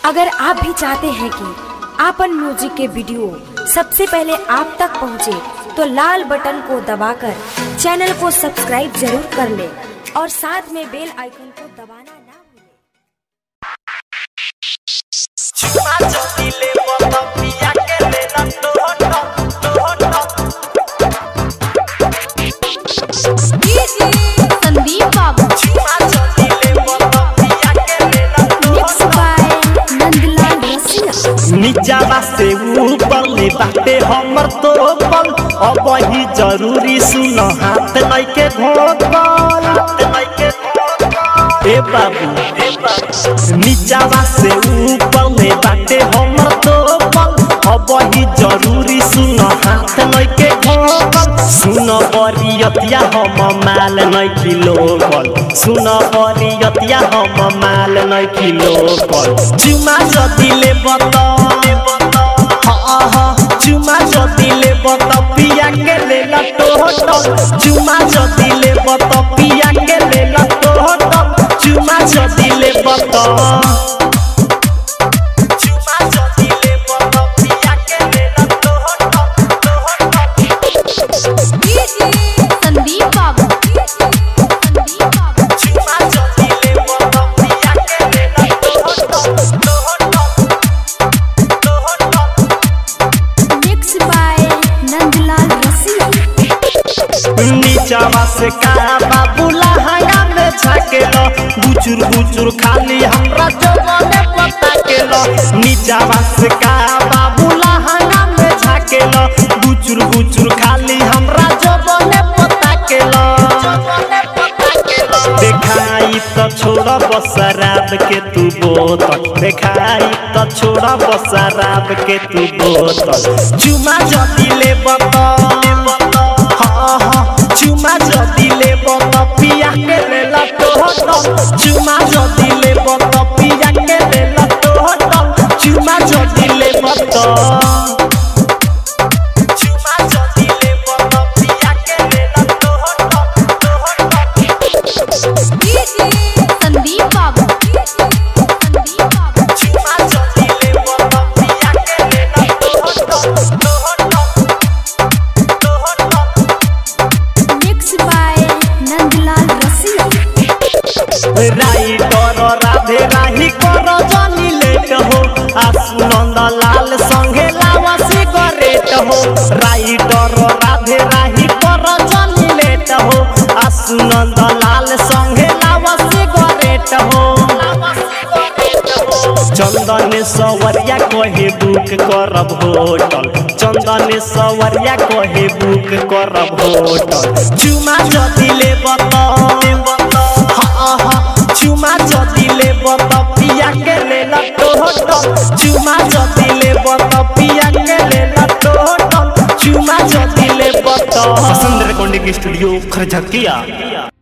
अगर आप भी चाहते हैं कि आपन म्यूजिक के वीडियो सबसे पहले आप तक पहुंचे, तो लाल बटन को दबाकर चैनल को सब्सक्राइब जरूर कर ले और साथ में बेल आइकन को दबाना ना भूलें। संदीप बाबू Mixed by नंदलाल रसिया नीचावा से ऊपर ले बाटे हमर तो पल अब ही जरूरी सुन हाथ लइके घोटल ए बाबू नीचावा से ऊपर ले बाटे हमर तो पल अब ही जरूरी सुन हाथ लइके घोटल सुन बरियतिया हम माल नै किलो कल सुन बरियतिया हम माल नै किलो कल जुमा जतिले बत चुमा जतिले बत पिया के ले लटोट चुमा जतिले बत पिया के ले लटोट चुमा जतिले बत चुमा जतिले बत पिया के ले लटोट संदीप बाबू संदीप बाबू चुमा जतिले बत पिया के ले लटोट Mixed by नंदलाल रसिया नीचावा से का बाबूला हंगा में छाकेलो बुचुर बुचुर खाली हमरा जवाने पता केलो नीचावा से का बाबूला हंगा में छाकेलो बुचुर बुचुर खाली हमरा जवाने पता केलो देखाई तो छोड़ा बसराब के तू बोतल देखाई तो छोड़ा बसराब के तू बोतल चुमा जदी ले बतल हाँ हाँ चुमा जदी ले बत पिया के ले लटोटल चुमा जदी ले बत पिया के ले लटोटल चुमा जदी ले बत चुमा जदी ले बत पिया के ले लटोटल संदीप बाबू संदीप बाबू चुमा जदी ले बत पिया के ले लटोटल Mixed by नंदलाल रसिया राइटर राधे राही कर जानी लेट हो आसु नंद लाल संगे लावा सिगरेट हो राइटर राधे राही कर जानी लेट हो आसु नंद लाल संगे लावा सिगरेट हो चंदन सवरिया कहे बुक करब होटल चंदन सवरिया कहे बुक करब होटल चुमा जदी ले बता हाँ हाँ चुमा जदी ले बत पिया के ले लटोटल चुमा जदी ले बत पिया के ले लटोटल चुमा जदी ले बत संदर कोंडी की स्टूडियो खरझकिया